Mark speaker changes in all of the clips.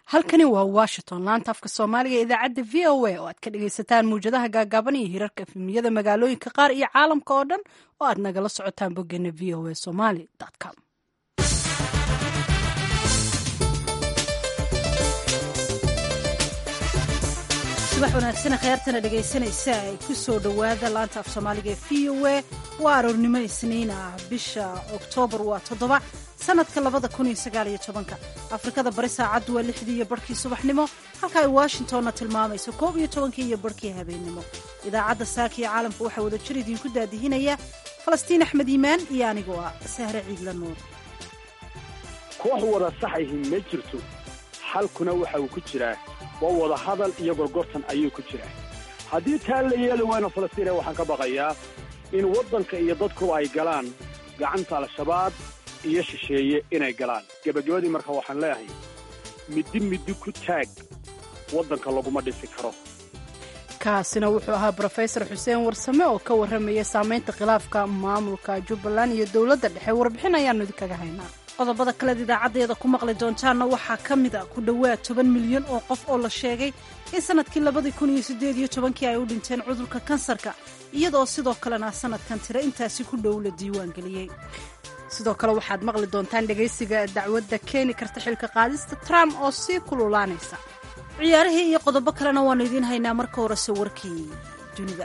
Speaker 1: halkani waa washington laanta afka soomaaliga ee idaacadda v o a oo aad ka dhagaysataan mawjadaha gaagaaban iyo hirarka efemiyada magaalooyinka qaar iyo caalamka oo dhan oo aad nagala socotaan boggeena v o a somali com subax wanaagsan kheyrtana dhegaysanaysa ay ku soo dhowaada laanta af soomaaliga ee v o a waa aroornimo isniin ah bisha oktoobar waa toddoba sanadka labada kun iyo sagaaliyo tobanka afrikada bari saacaddu waa lixdii iyo barhkii subaxnimo halka ay washingtonna tilmaamayso koob iyo tobankii iyo barhkii habeennimo idaacadda saaka iyo caalamka waxaa wada jir idiinku daadihinaya falastiin axmed iimaan iyo anigoo ah sahre ciidla nuur
Speaker 2: koox wada saxahi ma jirto xalkuna waxa uu ku jiraa waa wada hadal iyo gorgortan ayuu ku jiraa haddii taa la yeeli wayna falastiina waxaan ka baqayaa in waddanka iyo dadku ay galaan gacanta al-shabaab iyo shisheeye inay galaan gebagabadii marka waxaan leeyahay middi middi ku taag waddanka laguma dhisi karo
Speaker 1: kaasina wuxuu ahaa brofesor xuseen warsame oo ka warramaya saamaynta khilaafka maamulka jubbaland iyo dowladda dhexe warbixin ayaannu idinkaga haynaa qodobada kaleed idaacaddeeda ku maqli doontaanna waxaa ka mid a ku dhowaad toban milyan oo qof oo la sheegay in sanadkii labadii kun iyo siddeed iyo tobankii ay u dhinteen cudurka kansarka iyadoo sidoo kalena sanadkan tiro intaasi ku dhow la diiwaan geliyey sidoo kale waxaad maqli doontaan dhegaysiga dacwadda keeni karta xilka qaadista trump oo sii kululaanaysa ciyaarihii iyo qodobo kalena waannu idiin haynaa marka horese warkii dunida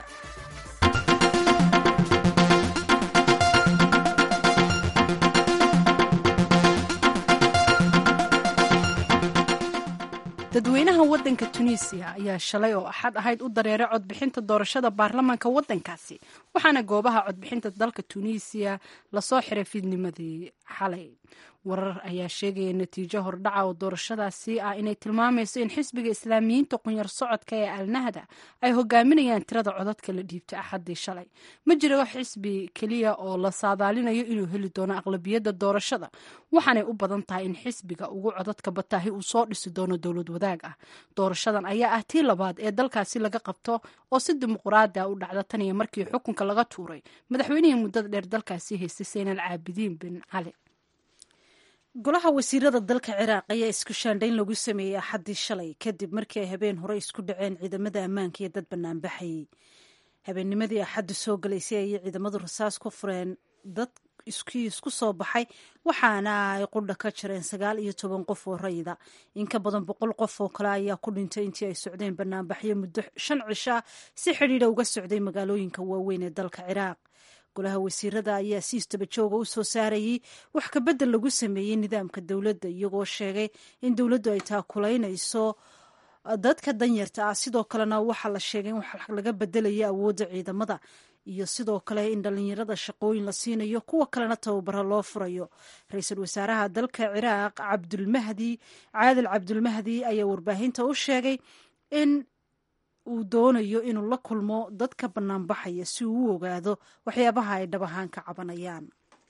Speaker 1: dadweynaha waddanka tunisiya ayaa shalay oo axad ahayd u dareeray codbixinta doorashada baarlamaanka waddankaasi waxaana goobaha codbixinta dalka tunisiya lasoo xiray fiidnimadii xalay warar ayaa sheegaya natiijo hordhaca oo doorashadaasi ah inay tilmaamayso in xisbiga islaamiyiinta qunyar socodka ee alnahda ay hogaaminayaan tirada codadka la dhiibtay axaddii shalay ma jiro xisbi keliya oo la saadaalinayo inuu heli doono aqlabiyadda doorashada waxaanay u badan tahay in xisbiga ugu codadka bataahi uu soo dhisi doono dowlad wadaag ah doorashadan ayaa ah tii labaad ee dalkaasi laga qabto oo si dimuquraadi a u dhacda tan iyo markii xukunka laga tuuray madaxweynihii muddada dheer dalkaasi haystay seinal caabidiin bin cali golaha wasiirada dalka ciraaq ayaa isku shaandhayn lagu sameeyey axaddii shalay kadib markii ay habeen hore isku dhaceen ciidamada ammaanka iyo dad banaanbaxayay habeennimadii axaddu soo galaysay ayay ciidamadu rasaas ku fureen dad iskii isku soo baxay waxaana ay qudha ka jireen sagaal iyo toban qof oo rayida in ka badan boqol qof oo kale ayaa ku dhintay intii ay socdeen banaanbaxyo muddo shan cisha si xidhiidha uga socday magaalooyinka waaweyn ee dalka ciraaq golaha wasiirada ayaa si istabajooga u soo saarayey wax kabedel lagu sameeyey nidaamka dowladda iyagoo sheegay in dowladdu ay taakulaynayso dadka danyarta ah sidoo kalena waxaa la sheegay in wax laga bedelayo awoodda ciidamada iyo sidoo kale in dhallinyarada shaqooyin la siinayo kuwa kalena tababaro loo furayo ra-iisul wasaaraha dalka ciraaq cabdulmahdi caadil cabdulmahdi ayaa warbaahinta u sheegay in uu doonayo inuu la kulmo dadka banaanbaxaya si uu u ogaado waxyaabaha ay dhab ahaan ka cabanayaan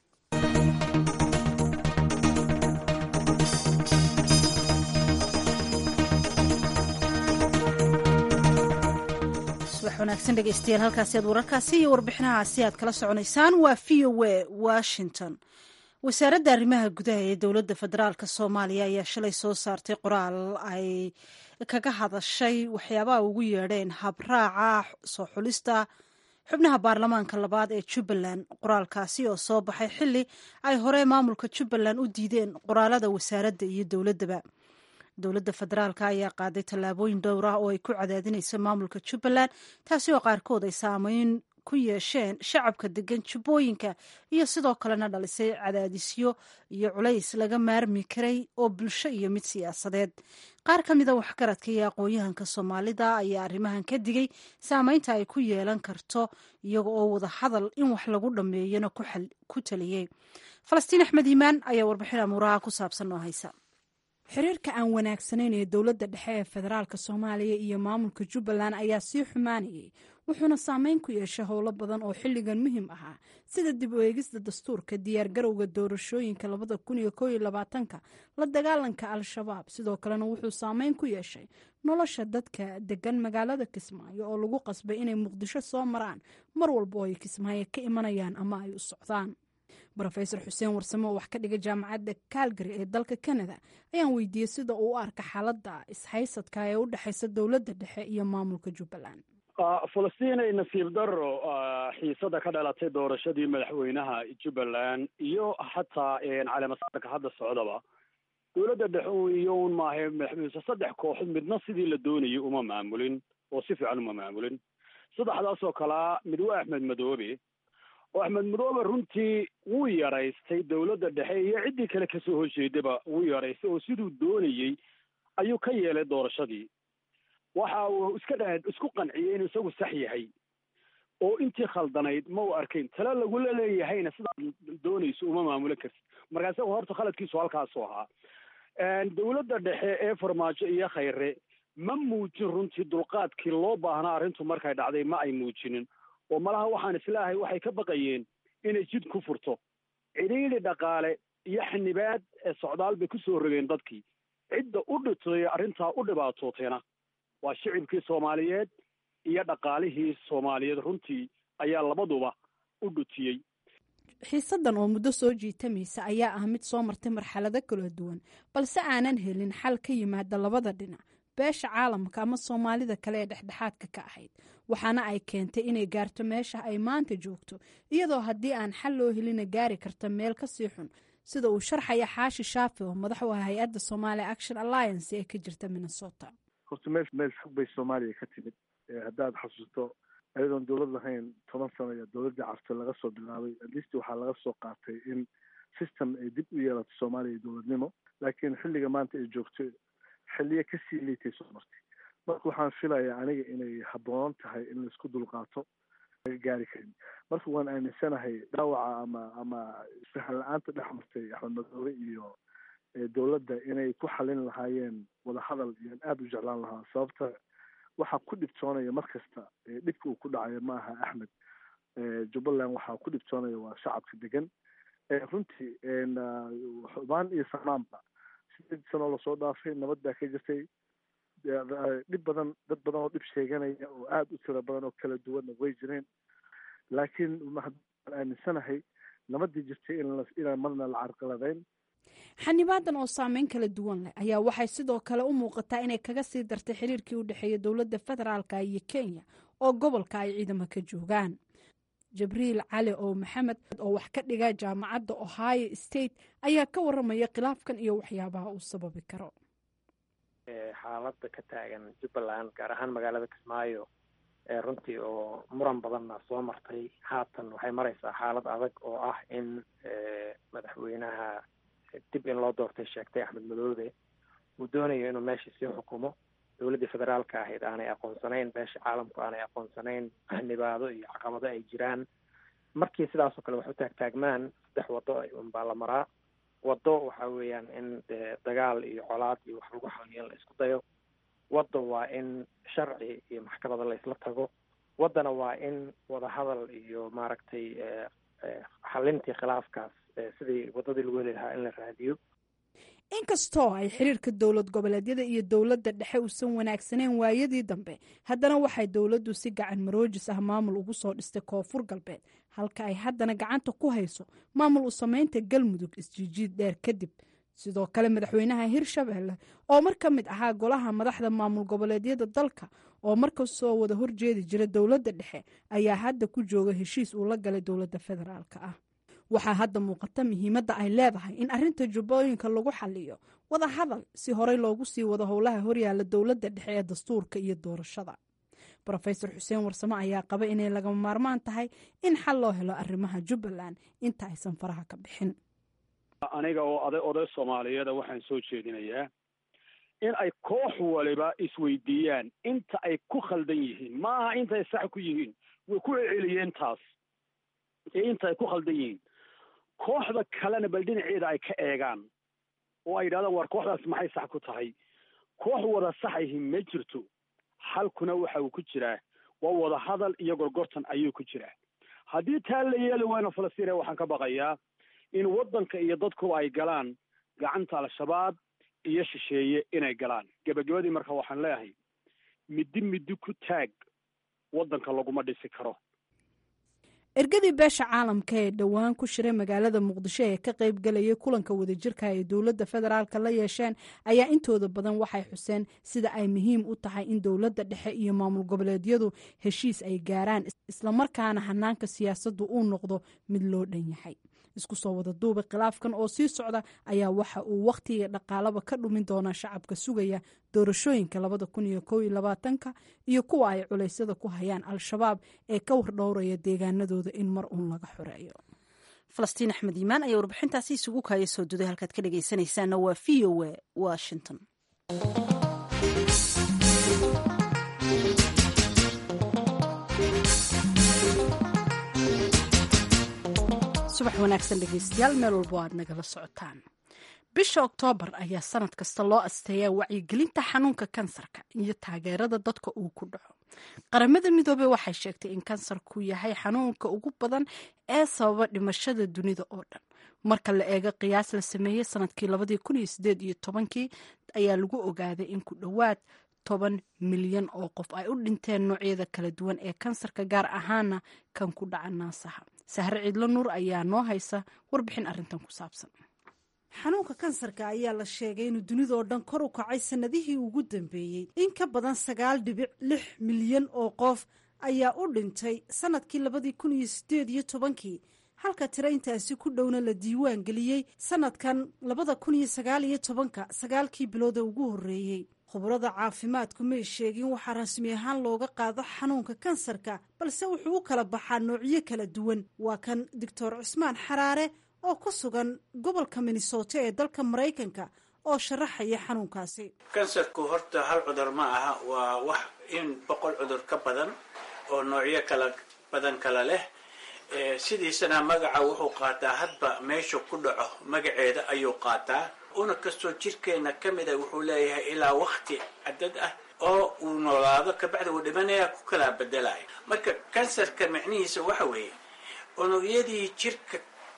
Speaker 1: subax wanaagsan dhegeystayaal halkaasi aad wararkaasi iyo warbixinahaasi aad kala soconaysaan waa v o a washington wasaaradda arrimaha gudaha ee dowladda federaalk soomaaliya ayaa shalay soo saartay qoraal ay kaga hadashay waxyaabaha ugu yeedheen habraaca soo xulista xubnaha baarlamaanka labaad ee jubbaland qoraalkaasi oo soo baxay xili ay hore maamulka jubbaland u diideen qoraalada wasaaradda iyo dowladdaba dowladda federaalk ayaa qaaday tallaabooyin dhowr ah oo ay ku cadaadinayso maamulka jubbaland taasi oo qaarkood ay saameyn ku yeesheen shacabka degan jubbooyinka iyo sidoo kalena dhalisay cadaadisyo iyo culays laga maarmi karay oo bulsho iyo mid siyaasadeed qaar ka mida waxgaradka iyo aqoon-yahanka soomaalida ayaa arrimahan ka digay saameynta ay ku yeelan karto iyaga oo wada hadal in wax lagu dhammeeyana ku taliyey falastiin axmed iimaan ayaa warbixin amuuraha ku saabsan oo haysa xiriirka aan wanaagsanayn ee dowladda dhexe ee federaalk soomaaliya iyo maamulka jubbaland ayaa sii xumaanayay wuxuuna saameyn ku yeeshay howlo badan oo xilligan muhiim ahaa sida dib u eegista dastuurka diyaargarowga doorashooyinka labada kun iyo kooiyo labaatanka la dagaalanka al-shabaab sidoo kalena wuxuu saameyn ku yeeshay nolosha dadka degan magaalada kismaayo oo lagu qasbay inay muqdisho soo maraan mar walba oo ay kismaayo ka imanayaan ama ay u socdaan rofesor xuseen warsame oo wax ka dhiga jaamacadda calgary ee dalka canada ayaan weydiiyey sida uu u arka xaaladda ishaysadka ee u dhexeysa dowladda dhexe iyo maamulka jubbaland
Speaker 2: falastiinay nasiib daro xiisada ka dhalatay doorashadii madaxweynaha jubbaland iyo xataa caleemasaarka hadda socdaba dowladda dhexe iyo un maahe madaxweyne saddex kooxood midna sidii la doonayay uma maamulin oo si fiican uma maamulin saddexdaas oo kalea mid waa axmed madoobe oo axmed madoobe runtii wuu yaraystay dowladda dhexe iyo ciddii kale kasoo horjeedaba wuu yaraystay oo siduu doonayey ayuu ka yeelay doorashadii waxa uu iska dha isku qanciyey inuu isagu sax yahay oo intii khaldanayd ma uu arkayn tale lagula leeyahayna sidaad doonayso uma maamulin kartid markaa isaga horta khaladkiisu halkaasu ahaa dowladda dhexe ee farmaajo iyo khayre ma muujin runtii dulqaadkii loo baahnaa arrintu markay dhacday ma ay muujinin oo malaha waxaan islaahay waxay ka baqayeen inay jid ku furto cidhiidhi dhaqaale iyo xanibaad ee socdaal bay kusoo rogeen dadkii cidda u dhitay arrintaa u dhibaatootayna waa shicibkii soomaaliyeed iyo dhaqaalihii soomaaliyeed runtii ayaa labaduba u dhutiyey
Speaker 1: xiisadan oo muddo soo jiitamaysa ayaa ah mid soo martay marxalado kala duwan balse aanan helin xal ka yimaada labada dhinac beesha caalamka ama soomaalida kale ee dhexdhexaadka ka ahayd waxaana ay keentay inay gaarto meesha ay maanta joogto iyadoo haddii aan xal loo helina gaari karta meel kasii xun sida uu sharxaya xaashi shaafi oo madax u ah hay-adda somalia action alliance ee ka jirta minnesota
Speaker 3: horta meel meel fog bay soomaaliya ka timid haddaad xasuusto ayadoon dowlad lahayn toban sano ayaa dowladdii carte laga soo bilaabay atleast waxaa laga soo qaatay in system ay dib u yeelato soomaaliya dowladnimo laakiin xilliga maanta ay joogto xilliyo kasii liitay soo martay marka waxaan filayaa aniga inay habboonan tahay in laisku dulqaato laga gaari karin marka waan aaminsanahay dhaawaca ama ama isfahan la-aanta dhex martay axmed madoobe iyo dowladda inay ku xalin lahaayeen wadahadal iyaan aada u jeclaan lahaa sababta waxaa ku dhibtoonaya mar kasta dhibka uu ku dhacayo ma aha axmed jubbaland waxaa ku dhibtoonaya waa shacabka degan runtii xubaan iyo samaanba sideed sanoo lasoo dhaafay nabad baa ka jirtay dhib badan dad badan oo dhib sheeganaya oo aada u tiro badan oo kala duwanna way jireen laakiin waan aaminsanahay nabadii jirtay inaan marna la carqaladeyn
Speaker 1: xanibaadan oo saameyn kala duwan leh ayaa waxay sidoo kale u muuqataa inay kaga sii dartay xiriirkii u dhexeeya dowladda federaalka iyo kenya oo gobolka ay ciidamo ka joogaan jabriil cali oo maxamed oo wax ka dhiga jaamacadda ohio state ayaa ka waramaya khilaafkan iyo waxyaabaha uu sababi karo
Speaker 4: xaaladda ka taagan jubbaland gaar ahaan magaalada kismaayo runtii oo muran badanna soo martay haatan waxay maraysaa xaalad adag oo ah in madaxweynaha dib in loo doortay sheegtay axmed madoobe uu doonayo inuu meesha sii xukumo dowladdii federaalka ahayd aanay aqoonsanayn beesha caalamku aanay aqoonsanayn xanibaado iyo caqabado ay jiraan markii sidaasoo kale wax u taagtaagmaan saddex waddo unbaa la maraa waddo waxa weeyaan in dee dagaal iyo colaad iyo wax lagu xaliyo in la isku dayo wadda waa in sharci iyo maxkamada la isla tago waddana waa in wadahadal iyo maaragtay xalintii khilaafkaas sidii waddadii lagu heli lahaa in la raadiyo
Speaker 1: inkastoo ay xiriirka dowlad goboleedyada iyo dowladda dhexe uusan wanaagsaneyn waayadii dambe haddana waxay dowladdu si gacan maroojis ah maamul ugu soo dhistay koonfur galbeed halka ay haddana gacanta ku hayso maamul u samaynta galmudug isjiijiid dheer kadib sidoo kale madaxweynaha hirshabelle oo mar ka mid ahaa golaha madaxda maamul goboleedyada dalka oo markasoo wada horjeedi jira dowladda dhexe ayaa hadda ku jooga heshiis uu la galay dowladda federaalk ah waxaa hadda muuqata muhiimadda ay leedahay in arrinta jubbooyinka lagu xaliyo wada hadal si horey loogu sii wado howlaha horyaala dowladda dhexe ee dastuurka iyo doorashada rofesor xuseen warsame ayaa qaba inay lagama maarmaan tahay in xal loo helo arrimaha jubbaland inta aysan faraha ka bixin
Speaker 2: aniga oo oday oday soomaaliyeeda waxaan soo jeedinayaa in ay koox waliba isweydiiyaan inta ay ku khaldan yihiin ma aha intay sax ku yihiin way ku celceliyeen taas ee inta ay ku khaldan yihiin kooxda kalena bal dhinaceeda ay ka eegaan oo ay yidhahdaan war kooxdaas maxay sax ku tahay koox wada saxayhi ma jirto xalkuna waxa uu ku jiraa waa wada hadal iyo gorgortan ayuu ku jiraa haddii taa la yeeli wayno falastiina waxaan ka baqayaa in waddanka iyo dadkuba ay galaan gacanta al-shabaab iyo shisheeye inay galaan gebagabadii marka waxaan leeyahay middi middi ku taag waddanka laguma dhisi karo
Speaker 1: ergadii beesha caalamka ee dhowaan ku shiray magaalada muqdisho ee ka qaybgalayay kulanka wadajirka ay dowladda federaalka la yeesheen ayaa intooda badan waxay xuseen sida ay muhiim u tahay in dowladda dhexe iyo maamul goboleedyadu heshiis ay gaaraan islamarkaana hanaanka siyaasaddu uu noqdo mid loo dhan yahay isku soo wada duuba khilaafkan oo sii socda ayaa waxa uu wakhtiga dhaqaalaba ka dhumin doonaa shacabka sugaya doorashooyinka labada kun iyo kow iyo labaatanka iyo kuwa ay culeysyada ku hayaan al-shabaab ee ka wardhowraya deegaanadooda in mar uun laga xoreeyo
Speaker 5: falastiin axmed iimaan ayaa warbixintaasi isugu kaaya soo duday halkaad ka dhegaysanaysaana waa v o a washington
Speaker 1: subax wanaagsan dhegeystayaal meel walbo aad nagala socotaan bisha oktoobar ayaa sanad kasta loo asteeyaa wacyigelinta xanuunka kansarka iyo taageerada dadka uu ku dhaco qaramada midoobey waxay sheegtay in kansarku yahay xanuunka ugu badan ee sababa dhimashada dunida oo dhan marka la eego qiyaas la sameeyey sanadkii labadii kun iyo sideed iyo tobankii ayaa lagu ogaaday in ku dhowaad toban milyan oo qof ay u dhinteen noocyada kala duwan ee kansarka gaar ahaana kan ku dhaca naasaha sahre ciidlo nuur ayaa noo haysa warbixin arrintan ku saabsan
Speaker 6: xanuunka kansarka ayaa la sheegay inuu dunidoo dhan kor u kacay sannadihii ugu dambeeyey in ka badan sagaal dhibic lix milyan oo qof ayaa u dhintay sannadkii labadii kun iyo sideed iyo tobankii halka tiro intaasi ku dhowna la diiwaan geliyey sannadkan labada kun iyo sagaal iyo tobanka sagaalkii bilooda ugu horreeyey khubrada caafimaadku may sheegin waxaa rasmi ahaan looga qaado xanuunka kansarka balse wuxuu u kala baxaa noocyo kala duwan waa kan doctor cusmaan xaraare oo ku sugan gobolka minnesota ee dalka maraykanka oo sharaxaya xanuunkaasi
Speaker 7: kansarku horta hal cudur ma aha waa wax in boqol cudur ka badan oo noocyo kala badan kala leh sidiisana magaca wuxuu qaataa hadba meesha ku dhaco magaceeda ayuu qaataa una kastoo jirkeena ka mida wuxuu leeyahay ilaa wakti cadad ah oo uu noolaado kabacdi uu dhimanaya ku kala bedelaya marka kansarka micnihiisa waxa weeye unugyadii jirka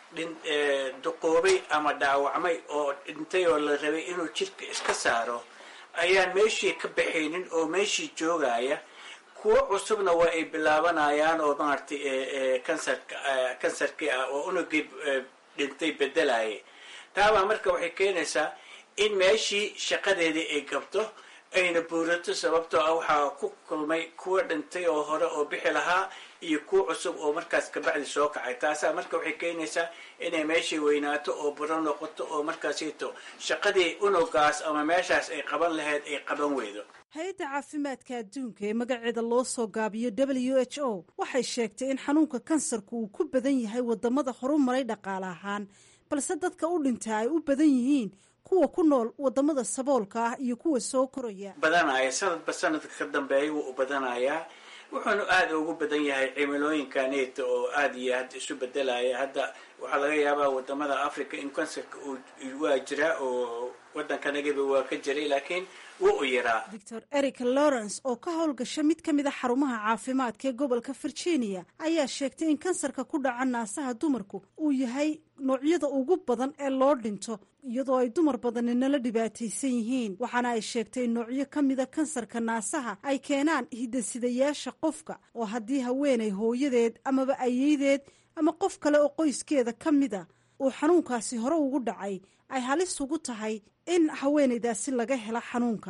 Speaker 7: duqoobay ama dhaawacmay oo dhintay oo la rabay inuu jirka iska saaro ayaan meeshii ka baxaynin oo meeshii joogaya kuwo cusubna waa ay bilaabanayaan oo maaragtay kansarka kansarkii ah oo unugii dhintay bedelaya taabaa marka waxay keenaysaa in meeshii shaqadeedii ay gabto ayna buurato sababtoo ah waxaa ku kulmay kuwa dhintay oo hore oo bixi lahaa iyo kuwa cusub oo markaas kabacdi soo kacay taasaa marka waxay keenaysaa inay meeshii weynaato oo buro noqoto oo markaasito shaqadii unugaas ama meeshaas ay qaban lahayd ay qaban weydo
Speaker 6: hay-adda caafimaadka adduunka ee magaceeda loo soo gaabiyo w h o waxay sheegtay in xanuunka kansarku uu ku badan yahay wadamada horumaray dhaqaale ahaan balse dadka u dhinta ay u badan yihiin kuwa ku nool wadamada saboolka ah iyo kuwa soo koraya
Speaker 7: badanaya sanadba sanadka ka dambeeya wuu u badanayaa wuxuuna aada ugu badan yahay cimilooyinkaneeta oo aada iyo aad isu bedelaya hadda waxaa laga yaabaa wadamada africa in kansarka waa jiraa oo waddankanagaba waa ka jiray laakiin wuu u yaraa
Speaker 6: doctor eric lawrence oo ka howlgasha mid ka mid a xarumaha caafimaadka ee gobolka virginia ayaa sheegtay in kansarka ku dhaca naasaha dumarku uu yahay noocyada ugu badan ee loo dhinto iyadoo ay dumar badani nala dhibaataysan yihiin waxaana ay sheegtay in noocyo ka mida kansarka naasaha ay keenaan hidasidayaasha qofka oo haddii haweenay hooyadeed amaba ayeydeed ama qof kale oo qoyskeeda ka mida uu xanuunkaasi hore ugu dhacay ay halis ugu tahay in haweenaydaasi laga helo xanuunka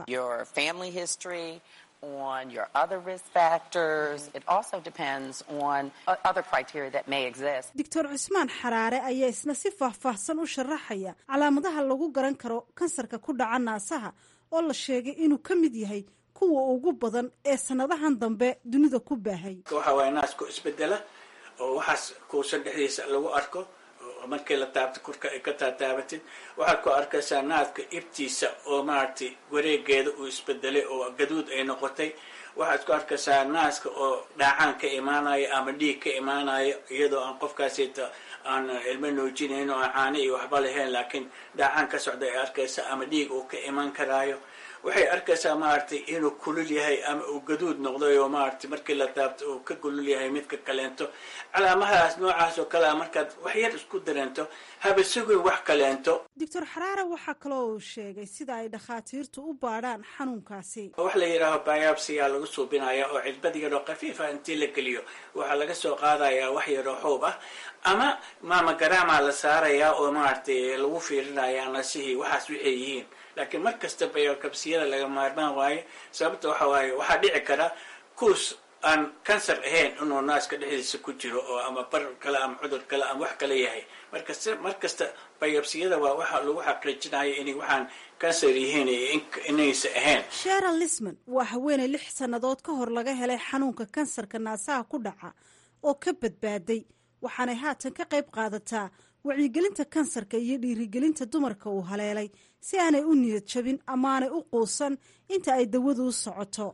Speaker 8: on your other risk factors. It also depends on other criteria that may exist.
Speaker 6: doctor cusmaan xaraare ayaa isna si faahfaahsan u sharaxaya calaamadaha lagu garan karo kansarka ku dhaca naasaha oo la sheegay inuu ka mid yahay kuwa ugu badan ee sannadahan dambe dunida ku baahay
Speaker 7: waxa waaya naasku isbedela oo waxaas kuusan dhexdiisa lagu arko markii la taabto korka ay ka taataabatid waxaad ku arkaysaa naadka ibtiisa oo maaragtay wareegeeda uu isbedelay oo gaduud ay noqotay waxaad ku arkaysaa naaska oo dhaacaan ka imaanayo ama dhiig ka imaanayo iyadoo aan qofkaasita aan ilmo nuujinayn oo aan caano iyo waxba lahayn laakiin dhaacaan ka socda ay arkaysa ama dhiig uu ka imaan karaayo waxay arkaysaa maaragtay inuu kulul yahay ama uu gaduud noqday oo maaragtay markii la taabto uu ka kulul yahay midka kaleento calaamadahaas noocaas oo kale a markaad wax yar isku dareento haba sugin wax kaleento
Speaker 6: doctor xaraare waxaa kaloo uu sheegay sida ay dhakhaatiirtu u baadhaan xanuunkaasi
Speaker 7: wax la yidhaaho biopsiyaa lagu suubinaya oo cidbad yaroo khafiifa intii la geliyo waxaa laga soo qaadayaa wax yaroo xuub ah ama maamagaraama la saarayaa oo maaragtay lagu fiirinaya nasihii waxaas waxay yihiin laakiin mar kasta biokabsiyada laga maarmaan waayo sababta waxa waaye waxaa dhici kara kuus aan kansar ahayn inuu naaska dhexdiisa ku jiro oo ama bar kale ama cudur kale ama wax kale yahay markasta mar kasta biopsiyada waa waxa lagu xaqiijinayo inay waxaan kansar yihiin iyo inaysa ahayn
Speaker 6: sheral lisman waa haweeney lix sannadood ka hor laga helay xanuunka kansarka naasaha ku dhaca oo ka badbaaday waxaanay haatan ka qayb qaadataa wacyigelinta kansarka iyo dhiirigelinta dumarka uu haleelay si aanay u niyad jabin amaanay u quusan inta ay dawadu u socoto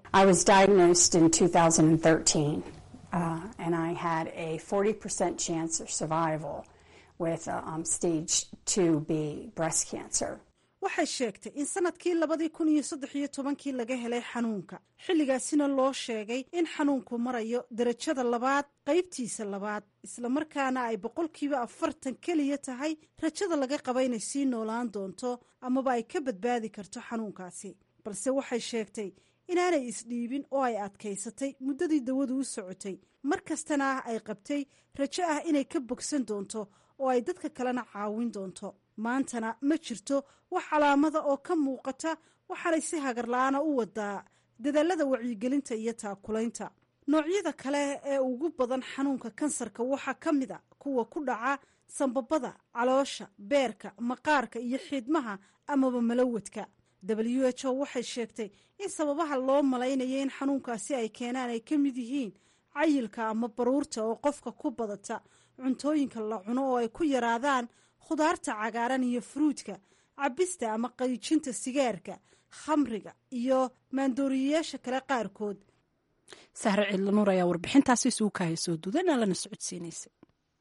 Speaker 6: waxay sheegtay in sanadkii labadii kun iyo saddex iyo tobankii laga helay xanuunka xilligaasina loo sheegay in xanuunku marayo darajada labaad qaybtiisa labaad islamarkaana ay boqolkiiba afartan keliya tahay rajada laga qaba inay sii noolaan doonto amaba ay ka badbaadi karto xanuunkaasi balse waxay sheegtay inaanay isdhiibin oo ay adkaysatay muddadii dawadu u socotay mar kastana ah ay qabtay rajo ah inay ka bogsan doonto oo ay dadka kalena caawin doonto maantana ma jirto wax calaamada oo ka muuqata waxaanay si hagarla-aana u wadaa dadaalada wacyigelinta iyo taakulaynta noocyada kale ee ugu badan xanuunka kansarka waxaa ka mid a kuwa ku dhaca sambabada caloosha beerka maqaarka iyo xiidmaha amaba malawadka w h o waxay sheegtay in sababaha loo malaynayo in xanuunkaasi ay keenaan ay ka mid yihiin cayilka ama baruurta oo qofka ku badata cuntooyinka la cuno oo ay ku yaraadaan khudaarta cagaaran iyo furuudka cabista ama qaijinta sigaarka khamriga iyo maandooriyayaasha kale qaarkood
Speaker 1: sahre ciidlanuur ayaa warbixintaasi isugu kaaya soo duudana lana socodsiinaysay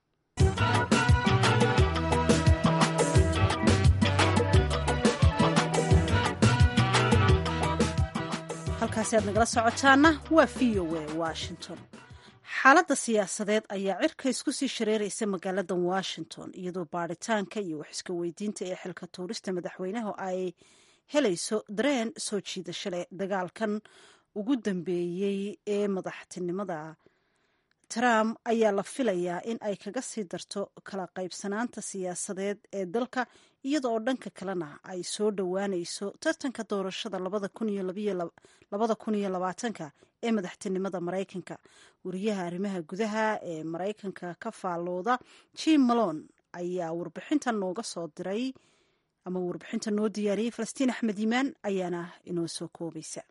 Speaker 6: halkaasi aad nagala socotaana waa v o a washington xaaladda siyaasadeed ayaa cirka isku sii shareeraysa magaalada washington iyadoo baaritaanka iyo wax iska weydiinta ee xilka tuurista madaxweynaha ay helayso dareen soo jiidasho leh dagaalkan ugu dambeeyey ee madaxtinimada trump ayaa la filayaa in ay kaga sii darto kala qaybsanaanta siyaasadeed ee dalka iyada oo dhanka kalena ay soo dhowaanayso tartanka doorashada labada kun iyo labaatanka ee madaxtinimada maraykanka wariyaha arrimaha gudaha ee maraykanka ka faallooda jim malon ayaa warbixinta nooga soo diray ama warbixinta noo diyaariyey falastiin axmed yimaan ayaana inoo soo koobaysa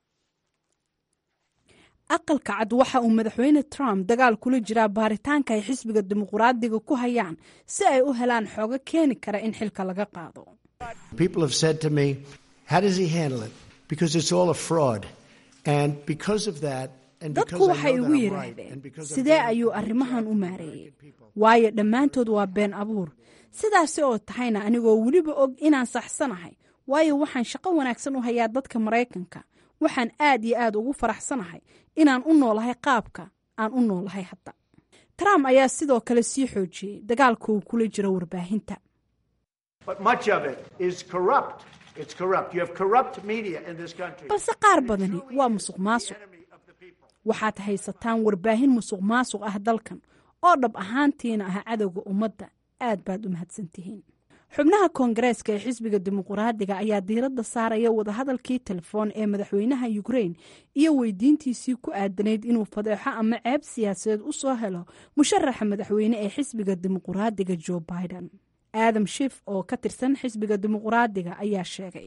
Speaker 1: aqalka cad waxa uu madaxweyne trump dagaal kula jiraa baaritaanka ay xisbiga dimuqraadiga ku hayaan si ay u helaan xoogo keeni kara in xilka laga qaado dadku waxay igu yidhaahdeen sidee ayuu arrimahan u maareeyey waayo dhammaantood waa been abuur sidaasi oo tahayna anigoo weliba og inaan saxsanahay waayo waxaan shaqo wanaagsan u hayaa dadka maraykanka waxaan aad iyo aad ugu faraxsanahay inaan u noolahay qaabka aan u noolahay hadda trump ayaa sidoo kale sii xoojiyey dagaalka uu kula jiro warbaahinta balse qaar badani waa musuq maasuq waxaad haysataan warbaahin musuq maasuq ah dalkan oo dhab ahaantiina ah cadowga ummadda aad baad u mahadsantihiin xubnaha koongareeska ee xisbiga dimuqraadiga ayaa diiradda saaraya wadahadalkii telefoon ee madaxweynaha ukrain iyo weydiintiisii ku aadanayd inuu fadeexo ama ceeb siyaasadeed u soo helo musharaxa madaxweyne ee xisbiga dimuqraadiga joe biden aadam shif oo ka tirsan xisbiga dimuqraadiga ayaa sheegay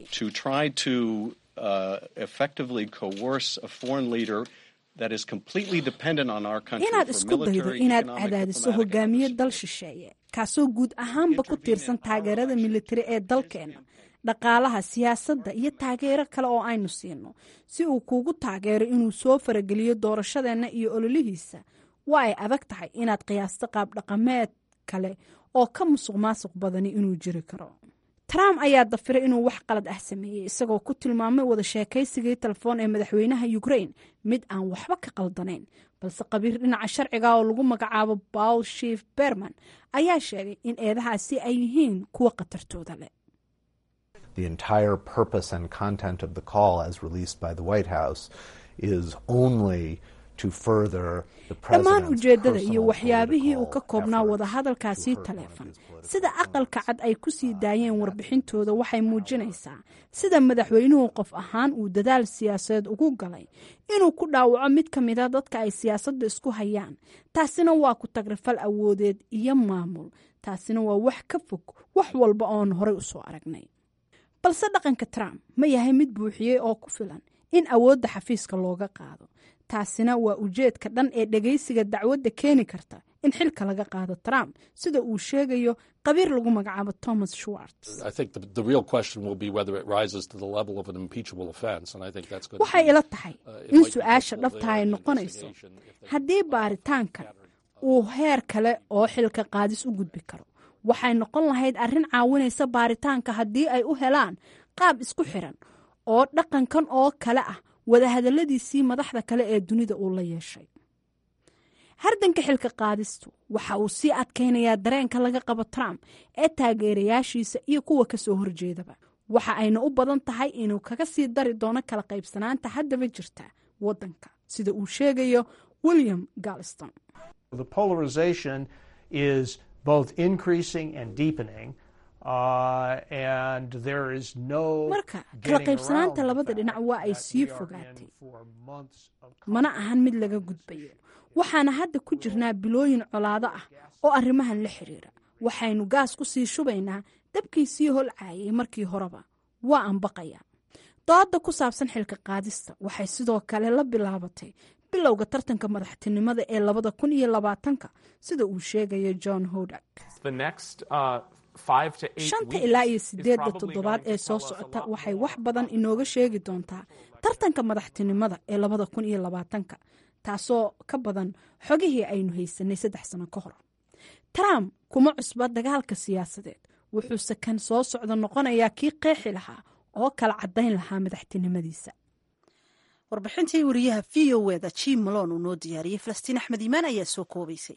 Speaker 1: inaad isku daydo inaad cadaadiso hogaamiye dal shisheeye kaasoo guud ahaanba ku tiirsan taageerada militari ee dalkeenna dhaqaalaha siyaasadda iyo taageero kale oo aynu siino si uu kuugu taageero inuu soo farageliyo doorashadeenna iyo ololihiisa waa ay adag tahay inaad qiyaasto qaab dhaqameed kale oo ka musuq maasuq badani inuu jiri karo trump ayaa dafiray inuu wax qalad ah sameeyey isagoo ku tilmaamay wada sheekaysigii telefoon ee madaxweynaha ukrain mid aan waxba ka qaldanayn balse qabiir dhinaca sharciga oo lagu magacaabo paul shief berman ayaa sheegay in eedahaasi ay yihiin kuwa khatartooda leh
Speaker 9: The entire purpose and content of the call, as released by the White House, is only to further the
Speaker 1: dhammaan
Speaker 9: president's
Speaker 1: ujeeddada iyo
Speaker 9: personal
Speaker 1: waxyaabihii uu ka
Speaker 9: political
Speaker 1: koobnaa
Speaker 9: efforts
Speaker 1: wadahadalkaasii
Speaker 9: to further
Speaker 1: taleefon
Speaker 9: his political
Speaker 1: sida aqalka cad ay ku sii daayeen warbixintooda waxay muujinaysaa sida madaxweynuhu qof ahaan uu dadaal siyaasadeed ugu galay inuu ku dhaawaco mid ka mida dadka ay siyaasadda isku hayaan taasina waa ku tagrifal awoodeed iyo maamul taasina waa wax ka fog wax walba oon horey usoo aragnay balse dhaqanka trump ma yahay mid buuxiyey oo ku filan in awoodda xafiiska looga qaado taasina waa ujeedka dhan ee dhegaysiga dacwadda keeni karta in xilka laga qaado trump sida uu sheegayo qabiir lagu magacaabo thomas schwartz
Speaker 10: I think the, the real question will be whether it rises to the level of an impeachable offense, and I think that's going
Speaker 1: waxay
Speaker 10: to be,
Speaker 1: ila tahay
Speaker 10: uh, it
Speaker 1: in
Speaker 10: might be
Speaker 1: su-aasha
Speaker 10: helpful
Speaker 1: dhabta
Speaker 10: there
Speaker 1: ay
Speaker 10: in the
Speaker 1: noqonayso
Speaker 10: investigation if they-
Speaker 1: haddii baaritaankan uu heer kale oo xilka qaadis u gudbi karo waxay noqon lahayd arrin caawinaysa baaritaanka haddii ay u helaan qaab isku xiran oo dhaqankan oo kale ah wadahadalladiisii madaxda kale ee dunida uu la yeeshay hardanka xilka qaadistu waxa uu sii adkaynayaa dareenka laga qabo trump ee taageerayaashiisa iyo kuwa ka soo horjeedaba waxa ayna u badan tahay inuu kaga sii dari doono kala qaybsanaanta haddaba jirta waddanka sida uu sheegayo william galston
Speaker 11: The polarization is both increasing and deepening, uh, and there is no
Speaker 1: marka kala
Speaker 11: getting
Speaker 1: qaybsanaanta
Speaker 11: around the
Speaker 1: labada
Speaker 11: fact
Speaker 1: dhinac waa ay
Speaker 11: that
Speaker 1: sii
Speaker 11: we are
Speaker 1: fogaatay
Speaker 11: in for months of
Speaker 1: mana ahan mid laga gudbayo waxaana hadda ku jirnaa bilooyin colaado ah oo arrimahan la xiriira waxaynu gaas ku sii shubaynaa dabkii sii holcaayay markii horeba waa aan baqaya dooda ku saabsan xilka qaadista waxay sidoo kale la bilaabatay bilowga tartanka madaxtinimada ee labada kun iyo labaatanka sida uu sheegayo john hodak
Speaker 12: The next uh, five to eight
Speaker 1: shanta
Speaker 12: weeks
Speaker 1: ilaa iyo
Speaker 12: is
Speaker 1: sideedda
Speaker 12: probably
Speaker 1: toddobaad
Speaker 12: going to
Speaker 1: ee soo
Speaker 12: tell us a
Speaker 1: socota
Speaker 12: lot
Speaker 1: waxay
Speaker 12: more
Speaker 1: wax badan inooga sheegi doontaa tartanka madaxtinimada ee labada kun iyo labaatanka taasoo ka badan xogihii aynu haysanay saddex sano ka hor trump kuma cusba dagaalka siyaasadeed wuxuuse kan soo socda noqonayaa kii qeexi lahaa oo kala caddayn lahaa madaxtinimadiisa
Speaker 5: warbixintii wariyaha v o eda jim malon uu noo diyaariyey falastiin axmed iimaan ayaa soo koobaysay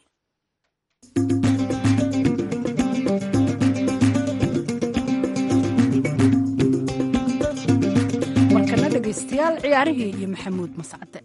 Speaker 1: markana dhegaystayaal ciyaarihii iyo maxamuud mascade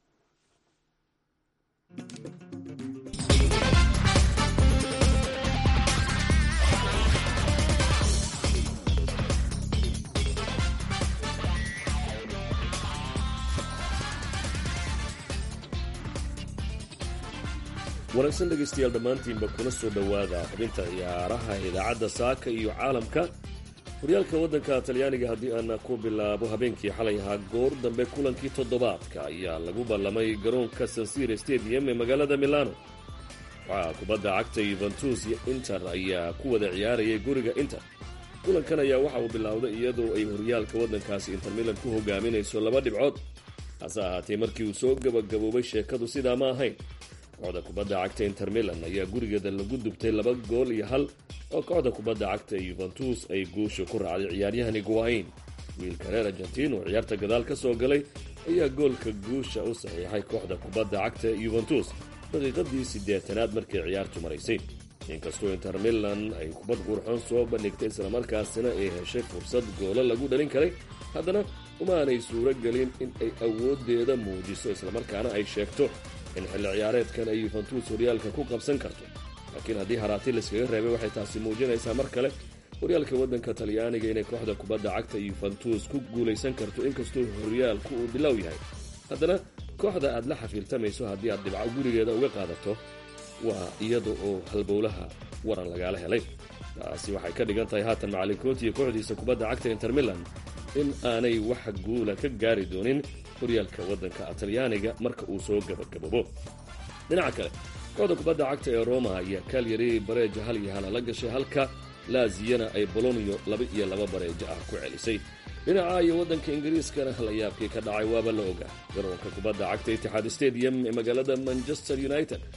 Speaker 13: wanaagsan dhegaystayaal dhammaantiinba kuna soo dhowaada xubinta ciyaaraha idaacadda saaka iyo caalamka horyaalka waddanka talyaaniga haddii aan ku bilaabo habeenkii xalay ahaa goor dambe kulankii toddobaadka ayaa lagu ballamay garoonka sansire stadium ee magaalada milano waxaa kubadda cagta yuventus iyo inter ayaa ku wada ciyaarayay guriga inter kulankan ayaa waxa uu bilowday iyadoo ay horyaalka waddankaasi inter milan ku hogaaminayso laba dhibcood hase ahaatee markii uu soo gabagaboobay sheekadu sidaa ma ahayn kooxda kubadda cagta inter milan ayaa gurigeeda lagu dubtay laba gool iyo hal oo kooxda kubadda cagta ee yuventus ay guusha ku raacday ciyaaryahan iguain wiilka reer argentiin oo ciyaarta gadaal ka soo galay ayaa goolka guusha u saxiixay kooxda kubadda cagta ee yuventus daqiiqadii siddeetanaad markay ciyaartu maraysay inkastoo inter milan ay kubad qurxoon soo bandhigtay islamarkaasina ay heshay fursad goolo lagu dhalin karay haddana uma aanay suuro gelin in ay awooddeeda muujiso islamarkaana ay sheegto in xilli ciyaareedkan ay yuventus horyaalka ku qabsan karto laakiin haddii haraati layskaga reebay waxay taasi muujinaysaa mar kale horyaalka waddanka talyaaniga inay kooxda kubadda cagta yuventus ku guulaysan karto inkastoo horyaalku uu bilow yahay haddana kooxda aad la xafiiltamayso haddii aad dhibco gurigeeda uga qaadato waa iyada oo halbowlaha waran lagaala helay taasi waxay ka dhigan tahay haatan macalinkooti iyo kooxdiisa kubadda cagta inter milan in aanay wax guula ka gaari doonin horyaalka waddanka talyaaniga marka uu soo gabagaboobo dhinaca kale kooxda kubadda cagta ee roma ayaa kaalyari bareeja hal iyo hala la gashay halka laaziyana ay bolonio laba iyo laba bareejo ah ku celisay dhinaca iyo waddanka ingiriiskana layaabkii ka dhacay waaba la ogaa garoonka kubadda cagta itixaad stadium ee magaalada manchester united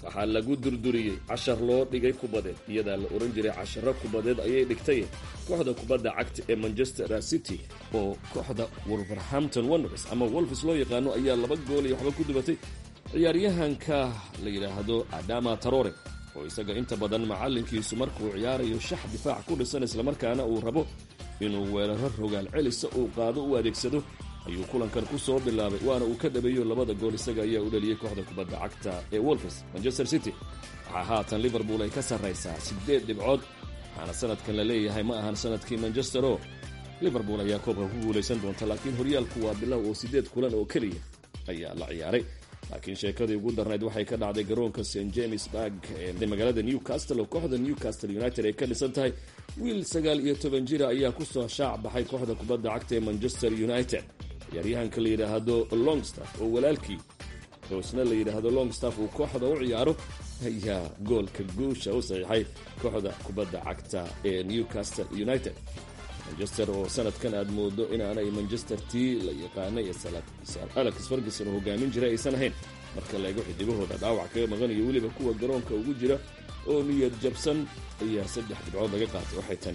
Speaker 13: waxaa lagu durduriyey cashar loo dhigay kubadeed iyadaa la ohan jiray casharo kubadeed ayay dhigtay kooxda kubadda cagta ee manchester city oo kooxda wolverhampton wonders ama wolfis loo yaqaano ayaa laba gool iyo waxba ku dubatay ciyaaryahanka la yidhaahdo adama tarore oo isaga inta badan macallinkiisu markuu ciyaarayo shax difaac ku dhisan islamarkaana uu rabo inuu weeraro rogaal celisa uu qaado u adeegsado ayuu kulankan ku soo bilaabay waana uu ka dhabeeyo labada gool isaga ayaa u dhaliyey kooxda kubadda cagta ee wolfis manchester city waxaa haatan liverpool ay ka sarraysaa siddeed dhibcood waxaana sanadkan la leeyahay ma ahan sanadkii manchester oo liverpool ayaa koobka ku guulaysan doonta laakiin horyaalku waa bilow oo siddeed kulan oo keliya ayaa la ciyaaray laakiin sheekadii ugu darnayd waxay ka dhacday garoonka st james barg ee magaalada newcastle oo kooxda newcastle united ay ka dhisan tahay wiil sagaal iyo toban jira ayaa ku soo shaac baxay kooxda kubadda cagta ee manchester united ciyaaryahanka la yidhaahdo longstaff oo walaalkii hoosna la yidhaahdo longstaff uu kooxda u ciyaaro ayaa goolka guusha u saxiixay kooxda kubadda cagta ee newcastle united manchester oo sanadkan aad moodo inaanay manchester tii la yaqaanay ee sir alex ferguson oo hogaamin jiray aysan ahayn marka la eego xidigahooda dhaawac kaga maqan iyo weliba kuwa garoonka ugu jira oo niyad jabsan ayaa saddex dhibcood laga qaatay waxay tani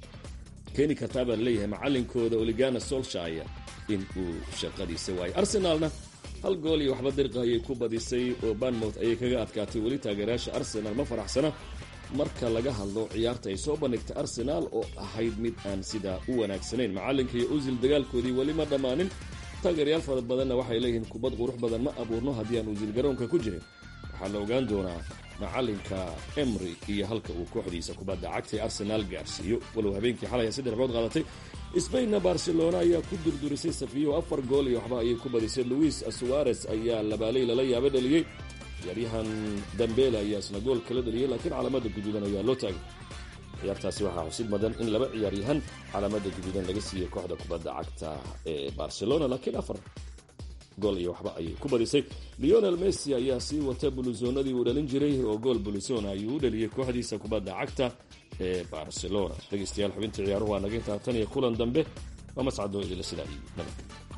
Speaker 13: keeni kartaa baa laleeyahay macalinkooda oligana solshire in uu shaqadiisa waayay arsenaalna hal gool iyo waxba dirqa ayay ku badisay oo banmouth ayay kaga adkaatay weli taageerayaasha arsenal ma faraxsana marka laga hadlo ciyaarta ay soo bandhigtay arsenaal oo ahayd mid aan sidaa u wanaagsanayn macalinka iyo usil dagaalkoodii weli ma dhammaanin taageerayaal fara badanna waxay leeyihiin kubad qurux badan ma abuurno haddii aan usil garoonka ku jirin waxaa la ogaan doonaa macalinka emry iyo halka uu kooxdiisa kubadda cagtay arsenaal gaarsiiyo walow habeenkii xalay saddex dhibcood qaadatay sbainna barcelona ayaa ku durdurisay safiyo afar gool iyo waxba ayay ku badisay luis suares ayaa labaaley lala yaaba dhaliyey ciyaaryahan dambele ayaa isna gool kala dhaliyey laakiin calaamada guduudan ayaa loo taagay ciyaartaasi waxaa xusid mudan in laba ciyaaryahan calaamada guduudan laga siiyey kooxda kubadda cagta ee barcelona laakiin afar gool iyo waxba ayay ku badisay leonel messi ayaa sii wata bulusonadii uu dhalin jiray oo gool bulusona ayuu u dhaliyey kooxdiisa kubadda cagta ee barcelona dhegeystayaal xubintii ciyaaruhu waa naga intaa tan iyo kulan dambe waa mascadoo idila sidaa iyo nabad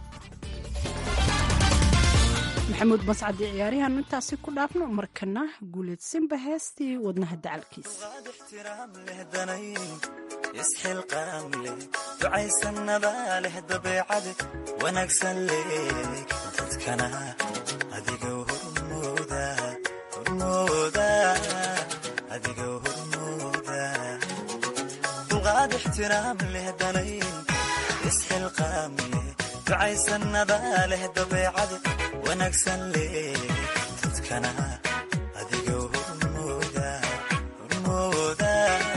Speaker 1: maxamuud mascadi ciyaaryahan intaasi ku dhaafno markana guuleedsanba heestii wadnaha dacalkiisa
Speaker 14: isxilqaam leh ducaysanada leh dabeecade wanaagsan leh dadkana adiga hormooda hormooda adiga hormooda dulqaad ixtiraam leh danayn isxilqaam leh ducaysanada leh dabeecade wanaagsan leh dadkana adiga hormooda hormooda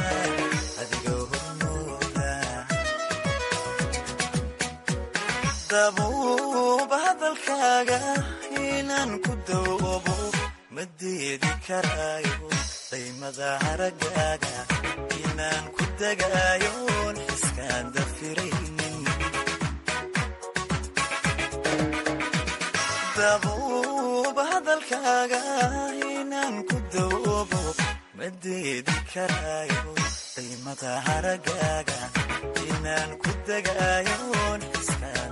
Speaker 14: dabuuba hadalkaaga inaan ku dawoobo ma diidi karaayo daymada haragaaga inaan ku degaayoon xiskaan dafiraynin dabuuba hadalkaaga inaan ku dawoobo ma diidi karaayo daymada haragaaga inaan ku degaayoon xiskaan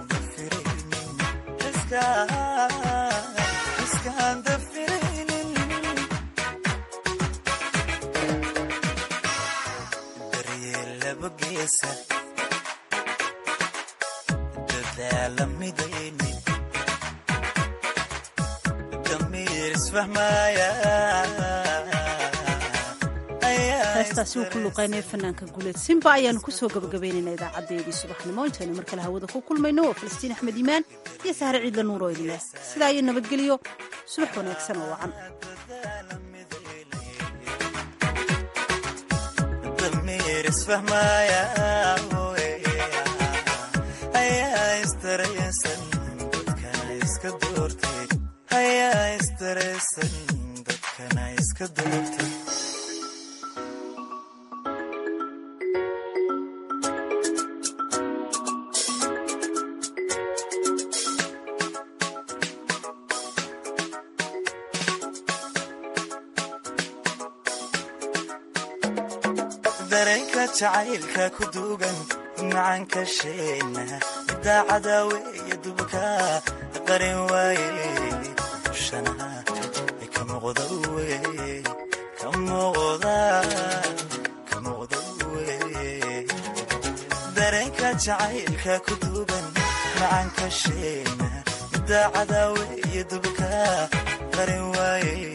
Speaker 14: daryeel laba geesa dadaala midayni damiir isfahmaaya
Speaker 5: heestaasi uu ku luqaynaya fanaanka guuleed simba ayaanu kusoo gabagabaynayna idaacadeedii subaxnimo intaynu mar kale hawada ku kulmayno waa falastiin axmed iimaan iyo sahre ciidla nuur oo idinleh sidaa iyo nabadgelyo subax wanaagsan oo wacan
Speaker 14: damiir isfahmaaya ayaa istaraysan dadkana iska doortay ayaa istaraysan dadkana iska doortay dareenka jacaylka ku duugan macanka sheena daacada weeye dubka qarin waaye shana muuqda wey ka muuqda ka muuqda wey dareenka jacaylka ku duugan macanka sheena midda cadaawe iyo dubka qarin waaye